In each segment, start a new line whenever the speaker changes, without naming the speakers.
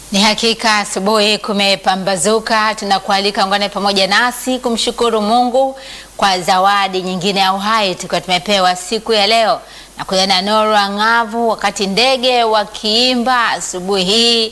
Ni hakika asubuhi kumepambazuka, tunakualika ungane pamoja nasi kumshukuru Mungu kwa zawadi nyingine ya uhai tukiwa tumepewa siku ya leo na kuiona nuru ang'avu, wakati ndege wakiimba asubuhi hii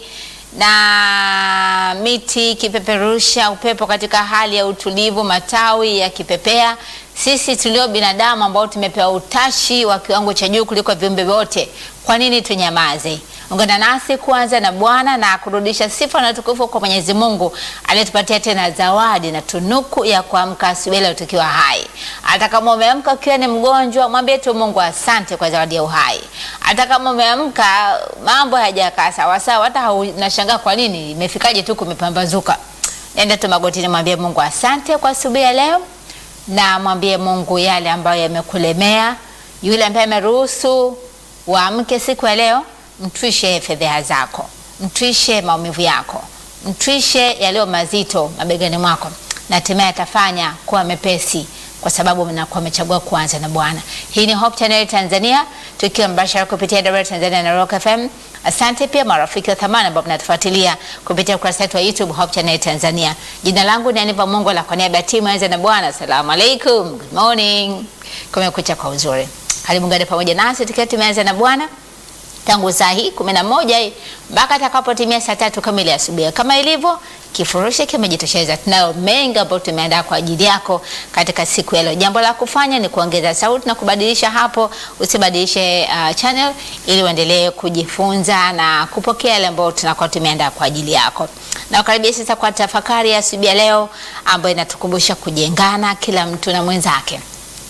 na miti ikipeperusha upepo katika hali ya utulivu, matawi yakipepea. Sisi tulio binadamu ambao tumepewa utashi wa kiwango cha juu kuliko viumbe vyote, kwa nini tunyamaze? Ungana nasi kuanza na Bwana na kurudisha sifa na utukufu kwa Mwenyezi Mungu aliyetupatia tena zawadi na tunuku ya kuamka asubuhi leo tukiwa hai. Hata kama umeamka ukiwa ni mgonjwa, mwambie tu Mungu asante kwa zawadi ya uhai. Hata kama umeamka mambo hayajakaa sawa sawa, hata unashangaa kwa nini imefikaje tu kumepambazuka, nenda tu magotini, mwambie Mungu asante kwa asubuhi ya leo, na mwambie Mungu yale ambayo yamekulemea. Yule ambaye ameruhusu uamke siku ya leo mtwishe fedheha zako, mtwishe maumivu yako, mtwishe yaliyo mazito mabegani mwako, na hatimaye atafanya kuwa mepesi, kwa sababu mnakuwa amechagua kuanza na Bwana. Hii ni Hope Channel Tanzania, tukiwa mbashara kupitia Dar Tanzania na Rock FM. Asante pia marafiki wa thamani ambao mnatufuatilia kupitia ukurasa wetu wa YouTube Hope Channel Tanzania. Jina langu ni Aniva Mungu la kwa niaba ya timu anza na Bwana. Asalamu alaikum, good morning, kumekucha kwa uzuri. Karibu ngane pamoja nasi tukiwa tumeanza na Bwana tangu saa hii kumi na moja hii mpaka atakapotimia saa tatu kamili asubuhi. Kama ilivyo kifurushi kimejitosheleza, tunayo mengi ambayo tumeandaa kwa ajili yako katika siku ya leo. Jambo la kufanya ni kuongeza sauti na kubadilisha hapo, usibadilishe uh, channel ili uendelee kujifunza na kupokea yale ambayo tunakuwa tumeandaa kwa ajili yako. Na ukaribia sasa kwa tafakari ya asubuhi ya leo ambayo inatukumbusha kujengana kila mtu na mwenzake.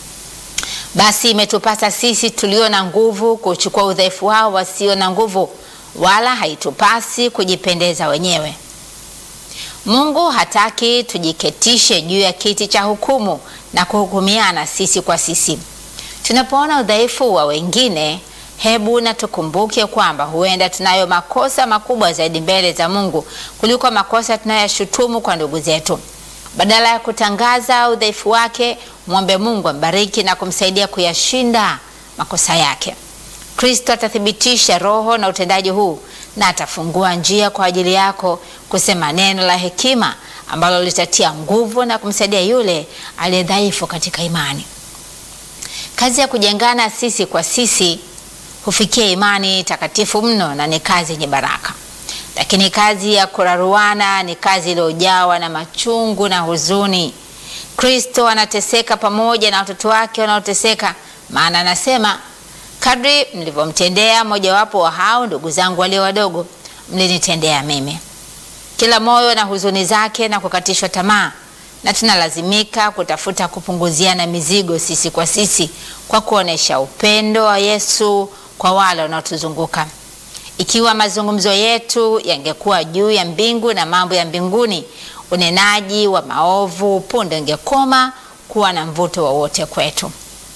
Basi imetupasa sisi tulio na nguvu kuchukua udhaifu wao wasio na nguvu, wala haitupasi kujipendeza wenyewe. Mungu hataki tujiketishe juu ya kiti cha hukumu na kuhukumiana sisi kwa sisi. Tunapoona udhaifu wa wengine, hebu na tukumbuke kwamba huenda tunayo makosa makubwa zaidi mbele za Mungu kuliko makosa tunayoyashutumu kwa ndugu zetu. Badala ya kutangaza udhaifu wake, mwombe Mungu ambariki na kumsaidia kuyashinda makosa yake. Kristo atathibitisha roho na utendaji huu na atafungua njia kwa ajili yako kusema neno la hekima ambalo litatia nguvu na kumsaidia yule aliye dhaifu katika imani. Kazi ya kujengana sisi kwa sisi hufikia imani takatifu mno na ni kazi yenye baraka lakini kazi ya kuraruana ni kazi iliyojawa na machungu na huzuni. Kristo anateseka pamoja na watoto wake wanaoteseka, maana anasema, kadri mlivyomtendea mojawapo wa hao ndugu zangu walio wadogo, mlinitendea mimi. Kila moyo na huzuni zake na kukatishwa tamaa, na tunalazimika kutafuta kupunguziana mizigo sisi kwa sisi kwa kuonesha upendo wa Yesu kwa wale wanaotuzunguka. Ikiwa mazungumzo yetu yangekuwa juu ya mbingu na mambo ya mbinguni, unenaji wa maovu punde ungekoma kuwa na mvuto wowote kwetu.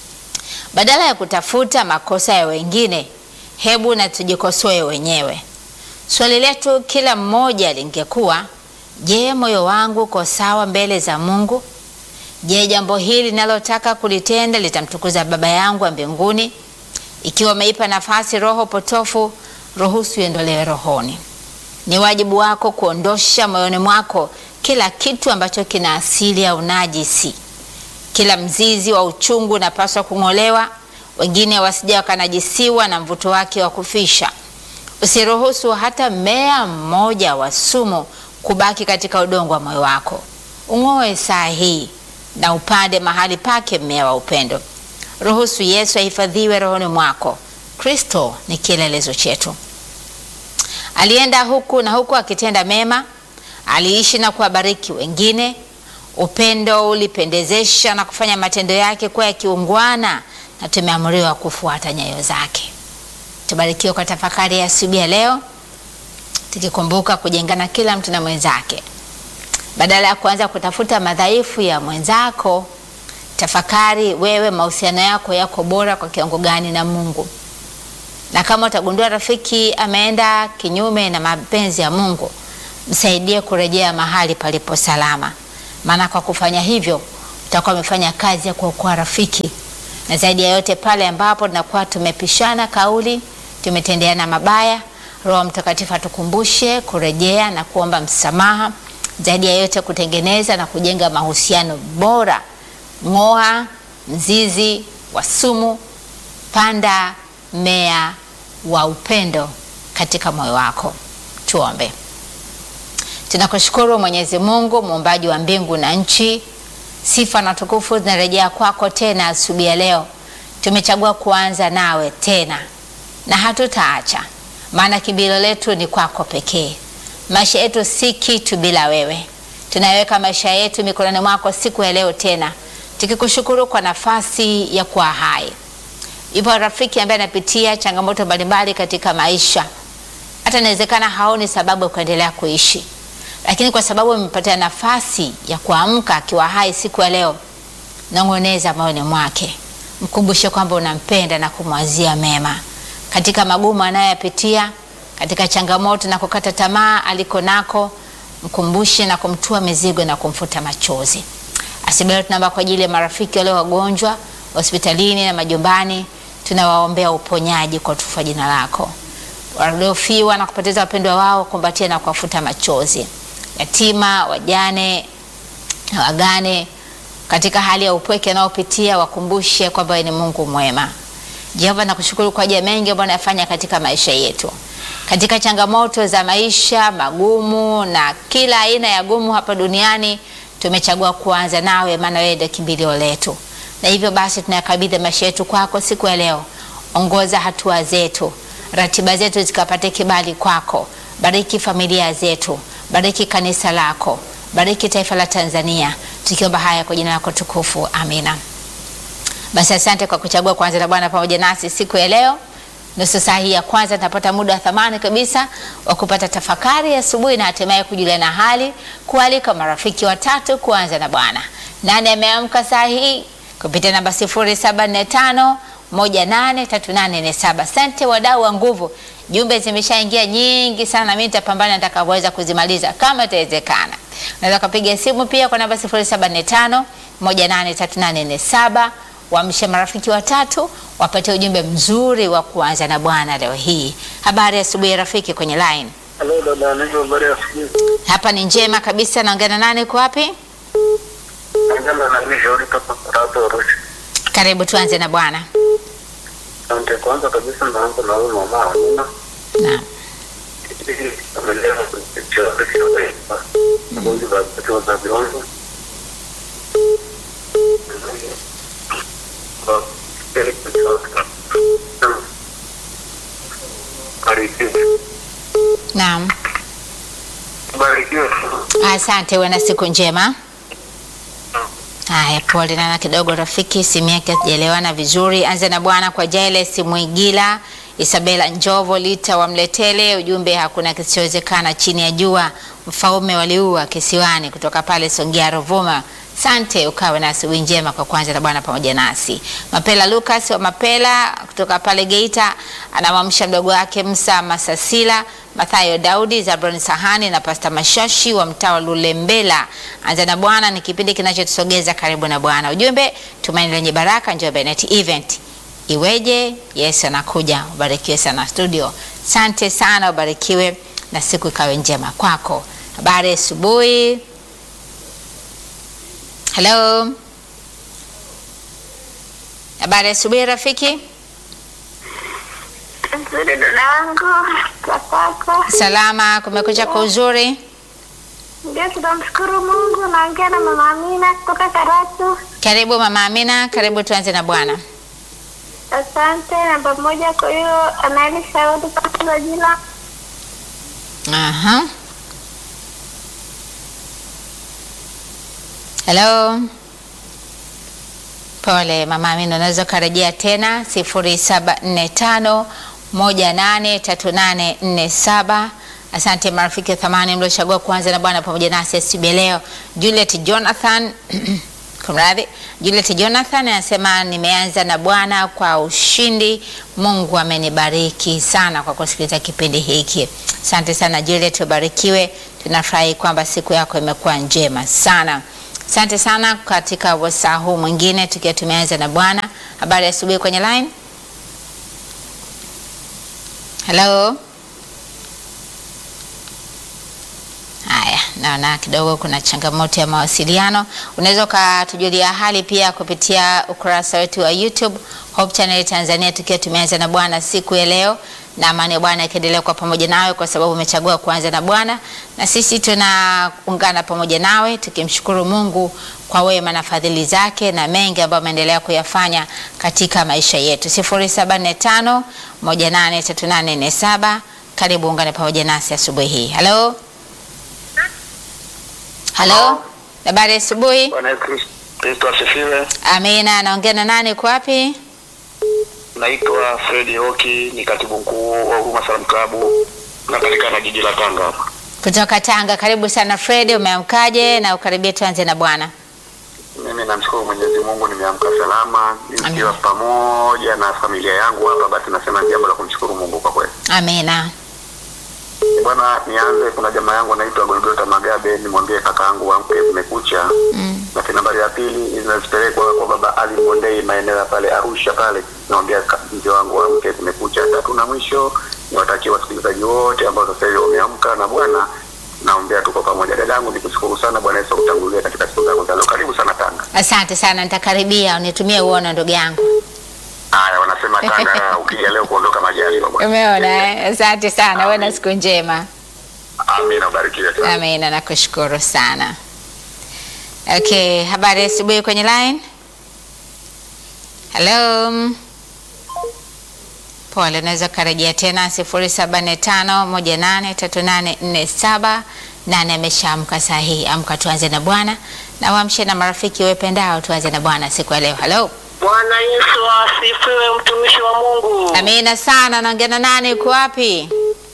Badala ya kutafuta makosa ya wengine, hebu na tujikosoe wenyewe. Swali letu kila mmoja lingekuwa, je, moyo wangu uko sawa mbele za Mungu? Je, jambo hili linalotaka kulitenda litamtukuza Baba yangu wa mbinguni? Ikiwa umeipa nafasi roho potofu ruhusu iendolewe rohoni. Ni wajibu wako kuondosha moyoni mwako kila kitu ambacho kina asili ya unajisi. Kila mzizi wa uchungu unapaswa kung'olewa, wengine wasija wakanajisiwa na mvuto wake wa kufisha. Usiruhusu hata mmea mmoja wa sumu kubaki katika udongo wa moyo wako. Ung'oe saa hii na upande mahali pake mmea wa upendo. Ruhusu Yesu ahifadhiwe rohoni mwako. Kristo ni kielelezo chetu. Alienda huku na huku akitenda mema, aliishi na kuwabariki wengine. Upendo ulipendezesha na kufanya matendo yake kuwa ya kiungwana, na tumeamriwa kufuata nyayo zake. Tubarikiwe kwa tafakari ya asubuhi ya leo, tukikumbuka kujengana kila mtu na mwenzake. Badala ya kuanza kutafuta madhaifu ya mwenzako, tafakari wewe, mahusiano yako yako bora kwa kiwango gani na Mungu na kama utagundua rafiki ameenda kinyume na mapenzi ya Mungu, msaidie kurejea mahali palipo salama, maana kwa kufanya hivyo utakuwa umefanya kazi ya kuokoa rafiki. Na zaidi ya yote, pale ambapo tunakuwa tumepishana kauli, tumetendeana mabaya, Roho Mtakatifu atukumbushe kurejea na kuomba msamaha, zaidi ya yote kutengeneza na kujenga mahusiano bora. Ng'oa mzizi wa sumu, panda mmea wa upendo katika moyo wako. Tuombe. Tunakushukuru Mwenyezi Mungu, muumbaji wa mbingu na nchi. Sifa na tukufu zinarejea kwako tena asubuhi ya leo. Tumechagua kuanza nawe tena na hatutaacha, maana kimbilio letu ni kwako pekee. Maisha yetu si kitu bila wewe. Tunaweka maisha yetu mikononi mwako siku ya leo tena, tukikushukuru kwa nafasi ya kuwa hai. Yupo rafiki ambaye anapitia changamoto mbalimbali katika maisha, hata inawezekana haoni sababu ya kuendelea kuishi, lakini kwa sababu amepatia nafasi ya kuamka akiwa hai siku ya leo, nong'oneza moyoni mwake, mkumbushe kwamba unampenda na kumwazia mema katika magumu anayoyapitia, katika changamoto na kukata tamaa aliko nako, mkumbushe na kumtua mizigo na kumfuta machozi. Asibelo, tunaomba kwa ajili ya marafiki walio wagonjwa hospitalini na majumbani, tunawaombea uponyaji kwa utukufu wa jina lako. Waliofiwa na kupoteza wapendwa wao, kumbatia na kuwafuta machozi. Yatima, wajane na wagane katika hali ya upweke anaopitia, wakumbushe kwamba wewe ni Mungu mwema. Jehova, nakushukuru kwa ajili ya mengi ambayo unayafanya katika maisha yetu, katika changamoto za maisha magumu na kila aina ya gumu hapa duniani. Tumechagua kuanza nawe, maana wewe ndio kimbilio letu, na hivyo basi tunayakabidhi maisha yetu kwako siku ya leo. Ongoza hatua zetu, ratiba zetu zikapate kibali kwako. Bariki familia zetu, bariki kanisa lako, bariki taifa la Tanzania, tukiomba haya kwa jina lako tukufu, amina. Basi asante kwa kuchagua kuanza na Bwana pamoja nasi siku ya leo. Nusu saa hii ya kwanza tunapata muda wa thamani kabisa wa kupata tafakari asubuhi na hatimaye kujuliana hali, kualika marafiki watatu kuanza na Bwana. Nani ameamka saa hii? Kupitia namba 0745 183847. Asante wadau wa nguvu, jumbe zimeshaingia nyingi sana, mimi nitapambana nitakapoweza kuzimaliza kama itawezekana. Unaweza kupiga simu pia kwa namba 0745 183847 Waamshe marafiki watatu wapatie ujumbe mzuri wa kuanza na Bwana leo hii. Habari ya asubuhi rafiki kwenye line.
Halo dada, niko habari ya asubuhi.
Hapa ni njema kabisa. Naongea na nani? Kwa wapi?
Angela na mimi shauri toka Karatu Arusha.
Karibu, tuanze na Bwana.
Asante. Kwanza kabisa naanza na huyu mama Amina.
Naam.
Hii amelea kuchora kwa Mungu za kutoa za viongo. Kwa ile kutoka. Karibu.
Naam.
Barikiwe.
Asante, uwe na siku njema. Haya, pole nana kidogo rafiki, simu yake hajaelewana vizuri. Anza na Bwana kwa Jailes Mwigila, Isabela Njovo, Lita wa Mletele. Ujumbe hakuna kisichowezekana chini ya jua, mfaume waliua kisiwani, kutoka pale Songea Rovuma. Sante, ukawe na asubuhi njema kwa kwanza na Bwana pamoja nasi. Mapela Lucas wa Mapela kutoka pale Geita anamwamsha mdogo wake Msa Masasila, Mathayo Daudi, Zabron Sahani na Pasta Mashashi wa mtaa wa Lulembela. Anza na Bwana ni kipindi kinachotusogeza karibu na Bwana. Ujumbe tumaini lenye baraka, Njombe Net Event. Iweje? Yesu anakuja. Ubarikiwe sana studio. Sante sana, ubarikiwe na siku ikawe njema kwako. Habari ya asubuhi. Hello. Habari ya asubuhi rafiki.
Nzuri dadangu, kwa kwako.
Salama, kumekucha kwa uzuri.
Ndio, tunamshukuru Mungu. Naongea na mama Amina kutoka Karatu.
Karibu mama Amina, karibu tuanze na Bwana.
Asante. Namba moja kwa hiyo anaeli shauri kwa jina
Aha. Hello. Pole mama Amina, unaweza ukarejea tena 0745 183847. Asante marafiki wa thamani mliochagua kuanza na Bwana pamoja nasi asubuhi ya leo. Juliet Jonathan kumradhi, Juliet Jonathan anasema nimeanza na Bwana kwa ushindi. Mungu amenibariki sana kwa kusikiliza kipindi hiki. Asante sana Juliet, ubarikiwe. Tunafurahi kwamba siku yako imekuwa njema sana. Asante sana katika wasaa huu mwingine tukiwa tumeanza na Bwana. Habari ya asubuhi kwenye line. Hello. naona kidogo kuna changamoto ya mawasiliano. Unaweza ukatujulia hali pia kupitia ukurasa wetu wa YouTube Hope Channel Tanzania, tukiwa tumeanza na Bwana siku ya leo, na amani ya Bwana ikiendelea kwa pamoja nawe, kwa sababu umechagua kuanza na Bwana, na sisi tunaungana pamoja nawe tukimshukuru Mungu kwa wema na fadhili zake na mengi ambayo ameendelea kuyafanya katika maisha yetu. 0745 183847 karibu ungane pamoja nasi asubuhi hii. Halo, halo, habari ya asubuhi.
Bwana Yesu Kristo asifiwe.
Amina. Naongea na nani? Uko wapi?
Naitwa Fredi Oki, ni katibu mkuu wa Huruma Salaam Klabu napatikana jiji la Tanga hapa.
Kutoka Tanga. Karibu sana Fred, umeamkaje? Na ukaribia tuanze na Bwana.
Mimi namshukuru Mwenyezi Mungu, nimeamka salama nikiwa pamoja na familia yangu hapa. Basi nasema jambo la kumshukuru Mungu kwa kweli.
Amina.
Bwana, nianze. Kuna jamaa yangu anaitwa Golgota Magabe, nimwambie kaka yangu amke, kumekucha.
Mm.
Lakini nambari ya pili zinazipelekwa kwa baba Ali Mondei, maeneo ya pale Arusha pale, namwambia ka- mzee wangu amke, kumekucha. Tatu na mwisho niwatakie wasikilizaji wote ambao sasa hivi wameamka na Bwana, naombea tuko pamoja. Dadangu, nikushukuru sana. Bwana Yesu akutangulie katika siku zako za leo. Karibu sana Tanga.
Asante sana, nitakaribia unitumie uono ndugu yangu.
Haya, wanasema Tanga ukija leo kuondoka majaliwa bwana.
Umeona eh? Asante sana, uwe na siku njema.
Amina, ubarikiwe sana.
Amina, nakushukuru sana. Okay, habari ya asubuhi kwenye line. Hello. Pole, naweza karejea tena 0745183847 nane ameshaamka saa hii. Amka tuanze na Bwana na waamshe na marafiki wependao, tuanze na Bwana siku ya leo. Hello.
Bwana Yesu asifiwe, mtumishi wa Mungu.
Amina sana. Naongea na nani? Uko wapi?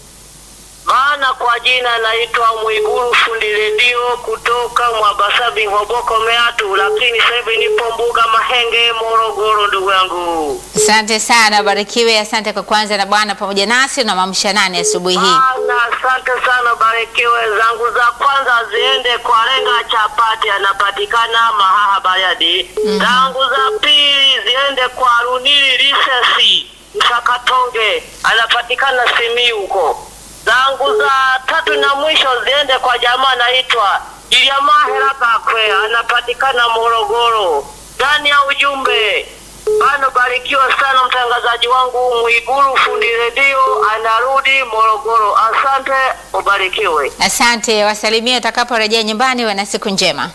Maana kwa jina naitwa Mwiguru fundi redio kutoka Mwabasabi Ng'oboko Meatu, lakini sasa hivi nipo Mbuga Mahenge Morogoro, ndugu yangu.
Asante sana, barikiwe. Asante kwa kwanza na Bwana pamoja nasi. Unamwamsha nani asubuhi hii?
Bana, asante sana, barikiwe. Zangu za kwanza ziende kwa Lenga Chapati, anapatikana Mahaha Bayadi. Zangu za pili ziende kwa Runili Risesi Msakatonge, anapatikana Simiyu huko. Zangu za tatu na mwisho ziende kwa jamaa anaitwa Iliamahera Kakwe, anapatikana Morogoro. Ndani ya ujumbe Bano, barikiwa sana mtangazaji wangu Mwiguru fundi redio anarudi Morogoro. Asante, ubarikiwe.
Asante, wasalimie utakaporejea nyumbani. Wana siku njema.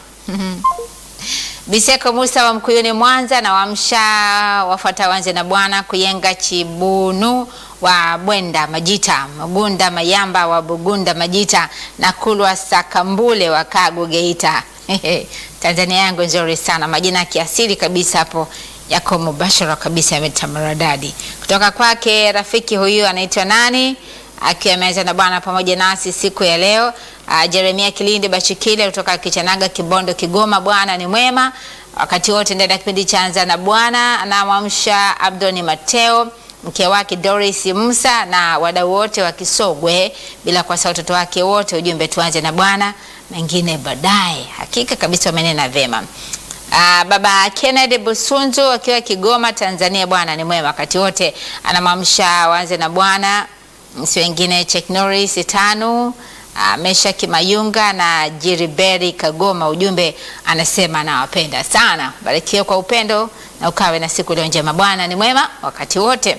Biseko Musa wa Mkuyuni Mwanza na wamsha wafuata wanze na Bwana Kuyenga Chibunu wa Bwenda Majita, Magunda Mayamba wa Bugunda Majita na Kulwa Sakambule wa Kagu Geita. Tanzania yangu nzuri sana, majina ya kiasili kabisa hapo yako mubashara kabisa, yametamaradadi kutoka kwake. Rafiki huyu anaitwa nani? akiwa ameanza na Bwana pamoja nasi siku ya leo. Uh, Jeremia Kilindi Bachikile kutoka Kichanaga, Kibondo, Kigoma. Bwana ni mwema wakati wote ndani ya kipindi cha Anza na Bwana. Anamwamsha Abdoni Mateo, mke wake Doris Musa na wadau wote wa Kisogwe, bila kuwasahau watoto wake wote. Ujumbe tuanze na Bwana, mengine baadaye. Hakika kabisa wamenena vema. Uh, baba Kennedy Busunzu akiwa Kigoma, Tanzania. Bwana ni mwema wakati wote, anamwamsha waanze na Bwana si wengine Chek Norris tano uh, Mesha Kimayunga na Jiriberi Kagoma. Ujumbe anasema nawapenda sana, barikiwe kwa upendo na ukawe na siku leo njema. Bwana ni mwema wakati wote.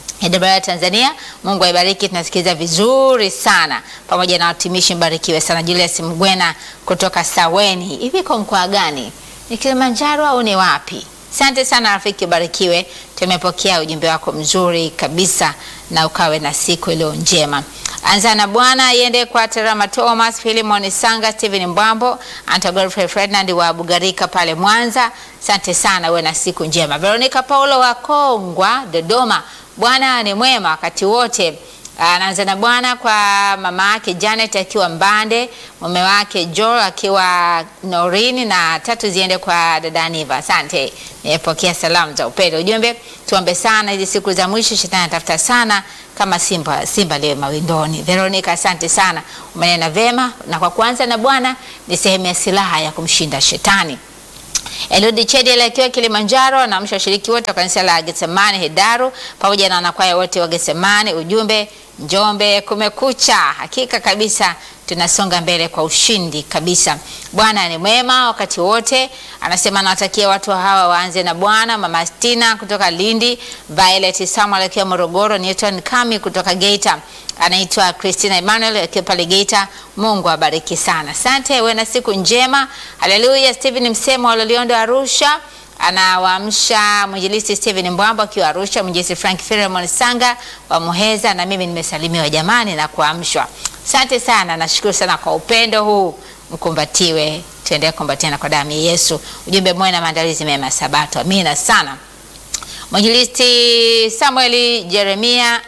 AWR Tanzania, Mungu aibariki. Tunasikiliza vizuri sana pamoja na watumishi, mbarikiwe sana. Julius Mgwena kutoka Saweni, hivi kwa mkoa gani? Ni Kilimanjaro au ni wapi? Asante sana rafiki, barikiwe. Tumepokea ujumbe wako mzuri kabisa, na ukawe na siku iliyo njema. Anza na Bwana iende kwa Terama Thomas, Philemon Sanga, Steven Mbwambo, Anta Godfrey Ferdinand wa Bugarika pale Mwanza. Asante sana, uwe na siku njema. Veronica Paulo wa Kongwa, Dodoma. Bwana ni mwema wakati wote. Anaanza na Bwana kwa mama yake Janet akiwa Mbande, mume wake Joel akiwa Norini, na tatu ziende kwa dada Niva. Asante, nimepokea salamu za upendo. Ujumbe, tuombe sana hizi siku za mwisho, shetani anatafuta sana kama simba simba leo mawindoni. Veronica, asante sana, umenena vema, na kwa kwanza na Bwana ni sehemu ya silaha ya kumshinda shetani. Eludi Chedel akiwa Kilimanjaro anaamsha washiriki wote wa kanisa la Getsemani Hedaru pamoja na wanakwaya wote wa Getsemani. Ujumbe Njombe kumekucha, hakika kabisa tunasonga mbele kwa ushindi kabisa. Bwana ni mwema wakati wote, anasema anawatakia watu hawa waanze na Bwana. Mama Stina kutoka Lindi, Violet Samuel akiwa Morogoro, Newton Kami kutoka Geita, anaitwa Christina Emmanuel akiwa pale Geita. Mungu abariki sana, asante. Uwe na siku njema, haleluya. Stephen Msemo wa Loliondo Arusha anawaamsha mwinjilisti Steven Mbwambo akiwa Arusha, mwinjilisti Frank Filemon Sanga wa Muheza, na mimi nimesalimiwa jamani na kuamshwa. Asante sana, nashukuru sana kwa upendo huu, mkumbatiwe, tuendelee kukumbatiana kwa damu ya Yesu. Ujumbe mwema na maandalizi mema ya Sabato. Amina sana. Mwinjilisti Samueli Jeremia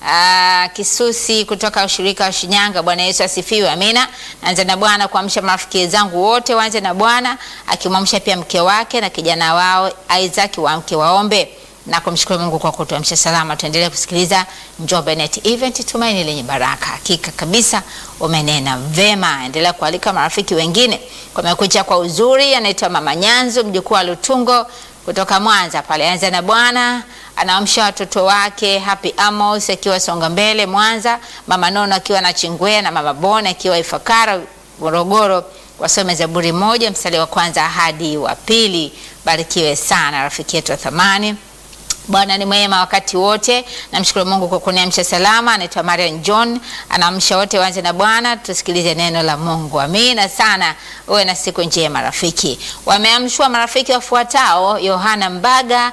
Uh, Kisusi kutoka ushirika wa Shinyanga. Bwana Yesu asifiwe, amina. Naanza na Bwana kuamsha marafiki zangu wote waanze na Bwana, akimwamsha pia mke wake na kijana wao Isaac waamke waombe na kumshukuru Mungu kwa kutuamsha salama. Tuendelee kusikiliza Njombe Net Event, tumaini lenye baraka. Hakika kabisa umenena vema. Endelea kualika marafiki wengine. Kumekucha kwa uzuri, anaitwa Mama Nyanzu, mjukuu wa Lutungo kutoka Mwanza pale. Anza na Bwana anaamsha watoto wake Happy Amos akiwa Songa Mbele Mwanza, Mama Nono akiwa na Chingwea na Mama Bona akiwa Ifakara Morogoro, wasome Zaburi moja mstari wa kwanza hadi wa pili. Barikiwe sana rafiki yetu wa thamani. Bwana ni mwema wakati wote. Namshukuru Mungu kwa kuniamsha salama. Anaitwa Marian John, anaamsha wote waanze na Bwana. Tusikilize neno la Mungu. Amina sana. Uwe na siku njema rafiki. Wameamshwa marafiki wafuatao: Yohana Mbaga,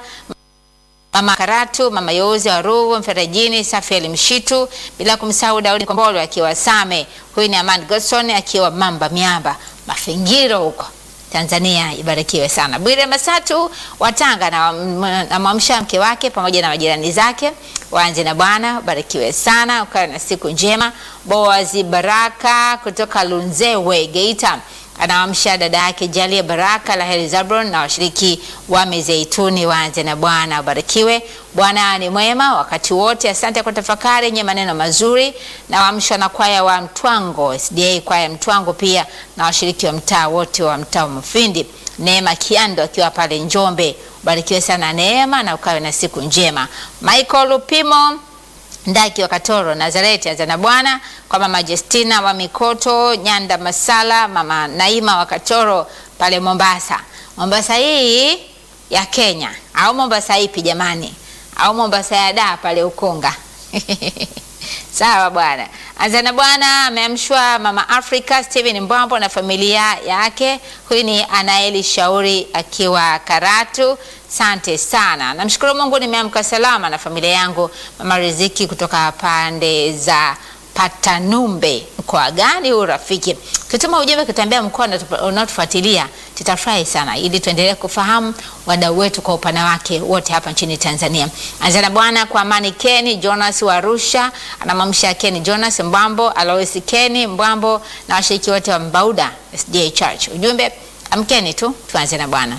Mama Karatu, Mama Yozi wa Ruvu Mferejini, Safiel Mshitu, bila kumsahau Daudi Kombolo akiwa Same. Huyu ni Aman Godson akiwa Mamba Miamba Mafingiro huko Tanzania. Ibarikiwe sana. Bwire Masatu wa Tanga na mwamsha mke wake pamoja na majirani zake waanze na Bwana. Barikiwe sana, ukawe na siku njema. Boazi Baraka kutoka Lunzewe Geita anaamsha dada yake Jalia Baraka Laheri Zabron na washiriki wa Mizeituni waanze na Bwana. Ubarikiwe. Bwana ni mwema wakati wote. Asante kwa tafakari yenye maneno mazuri. Na waamshwa na kwaya wa Mtwango SDA, kwaya Mtwango pia na washiriki wa mtaa wote wa mtaa wa Mfindi. Neema Kiando akiwa pale Njombe. Ubarikiwe sana Neema na ukawe na siku njema. Michael Lupimo Ndaki wa Katoro Nazareti anza na Bwana kwa mama Justina wa Mikoto Nyanda Masala, mama Naima wa Katoro pale Mombasa. Mombasa hii ya Kenya au Mombasa ipi jamani? Au Mombasa ya da pale Ukonga? Sawa bwana. Anza na Bwana ameamshwa mama Africa Steven Mbwambo na familia yake. Huyu ni Anaeli Shauri akiwa Karatu. Sante sana. Namshukuru Mungu nimeamka salama na familia yangu. Mama Riziki kutoka pande za Patanumbe. Mkoa gani huu rafiki? Kituma ujumbe kutambia mkoa unaotufuatilia, tutafurahi sana ili tuendelee kufahamu wadau wetu kwa upana wake wote hapa nchini Tanzania. Anza na Bwana kwa Amani Keni Jonas wa Arusha, anamamsha Keni Jonas Mbambo, Alois Keni Mbambo na washiriki wote wa Mbauda SDA Church. Ujumbe amkeni tu tuanze na Bwana.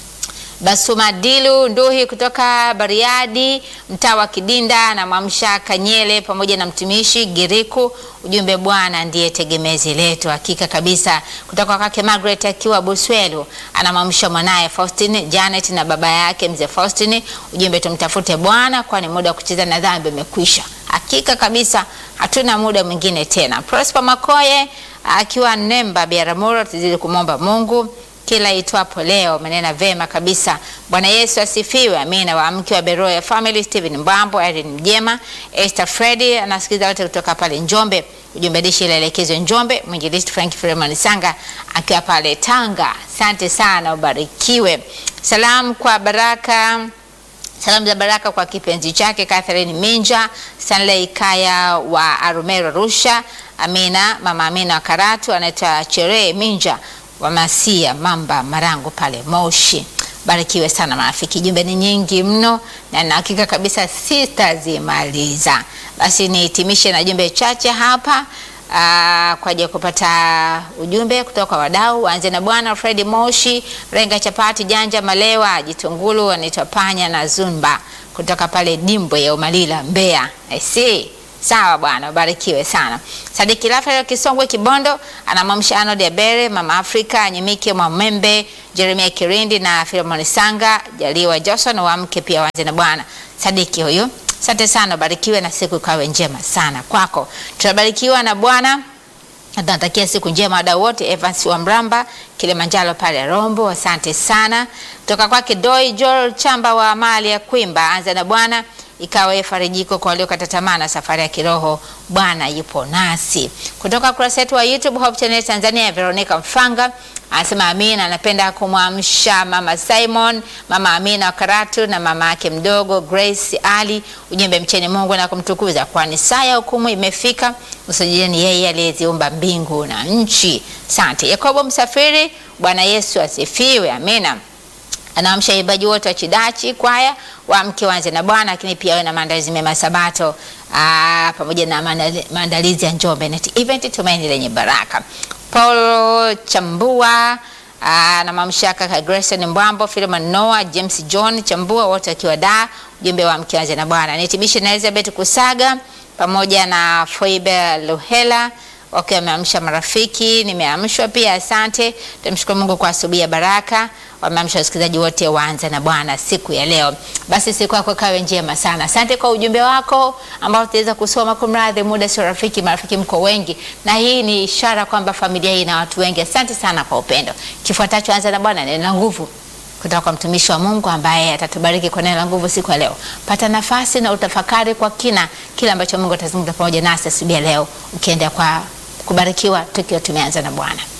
Basumadilu Nduhi kutoka Bariadi, mtaa wa Kidinda na Mwamsha Kanyele pamoja na mtumishi Giriku. Ujumbe, Bwana ndiye tegemezi letu. Hakika kabisa. Kutoka kwake Margaret akiwa Buswelu, anamwamsha mwanaye Faustine Janet na baba yake mzee Faustine. Ujumbe, tumtafute Bwana kwani muda wa kucheza na dhambi umekwisha. Hakika kabisa, hatuna muda mwingine tena. Prosper Makoye akiwa Nemba Biaramuro, tuzidi kumwomba Mungu kila itwapo leo. Umenena vema kabisa. Bwana Yesu asifiwe. Amina. Waamke wa Beroya Family, Steven Mbambo, Irene Mjema, Esther Freddy anasikiza wote kutoka pale Njombe. Ujumbe dishi ilaelekezwe Njombe. Mwinjilisti Frank Freeman Sanga akiwa pale Tanga. Asante sana, ubarikiwe. Salamu kwa Baraka Salamu za baraka kwa kipenzi chake Catherine Minja, Stanley Kaya wa Arumero Arusha, Amina, mama Amina wa Karatu, anaitwa Chere Minja wa Masia Mamba Marango pale Moshi. Barikiwe sana marafiki, jumbe ni nyingi mno na na hakika kabisa sitazimaliza. Basi nihitimishe na jumbe chache hapa aa, kwa ajili ya kupata ujumbe kutoka kwa wadau. Waanze na bwana Fred Moshi, Renga Chapati, Janja Malewa, Jitungulu, anaitwa Panya na Zumba kutoka pale Dimbwe ya Umalila Mbeya. I see. Sawa bwana, ubarikiwe sana. Sadiki Rafael Kisongwe Kibondo anamwamsha Arnold Abere, Mama Afrika, Nyimike Mwamembe, Jeremia Kirindi na Filemon Sanga, Jaliwa Johnson wa mke pia wanze na bwana. Sadiki huyu Asante sana, barikiwe na siku ikawe njema sana kwako. Tunabarikiwa na Bwana. Tunatakia siku njema wadau wote. Evans wa Mramba Kilimanjaro pale Rombo, asante sana. Kutoka kwake Doi Joel Chamba wa mali ya Kwimba, anza na Bwana ikawe farijiko kwa waliokata tamaa na safari ya kiroho. Bwana yupo nasi. Kutoka kurasa yetu wa YouTube Hope Channel Tanzania, Veronica Mfanga anasema Amina, anapenda kumwamsha mama Simon, mama Amina wa Karatu na mama yake mdogo Grace Ali, ujumbe mcheni Mungu na kumtukuza, kwani saa ya hukumu imefika. Usijeni yeye aliyeziumba mbingu na nchi. Asante. Yakobo Msafiri, Bwana Yesu asifiwe. Amina anaamsha ibaji wote wa Chidachi kwaya waamke wanze na Bwana, lakini pia wawe na maandalizi mema Sabato aa, pamoja na maandali- maandalizi ya Njombe Net Event, tumaini lenye baraka. Paul Chambua aa, na mamshaka ka Grayson Mbwambo, Philemon Noah, James John Chambua, wote wakiwa da ujumbe wa mke wanze na Bwana. Nitimishe na Elizabeth Kusaga pamoja na Foibe Luhela wakiwa wameamsha marafiki, nimeamshwa pia, asante. Tumshukuru Mungu kwa asubuhi ya baraka. Wameamsha wasikilizaji wote waanze na Bwana siku ya leo. Basi siku yako kawe njema sana. Asante kwa ujumbe wako ambao tutaweza kusoma. Kumradhi, muda sio rafiki, marafiki mko wengi, na hii ni ishara kwamba familia hii ina watu wengi. Asante sana kwa upendo. Kifuatacho, anza na Bwana, neno la nguvu kutoka kwa mtumishi wa Mungu ambaye atatubariki kwa neno la nguvu siku ya leo. Pata nafasi na utafakari kwa kina kile ambacho Mungu atazungumza pamoja nasi asubuhi ya leo, ukienda kwa kubarikiwa tukiwa tumeanza na Bwana.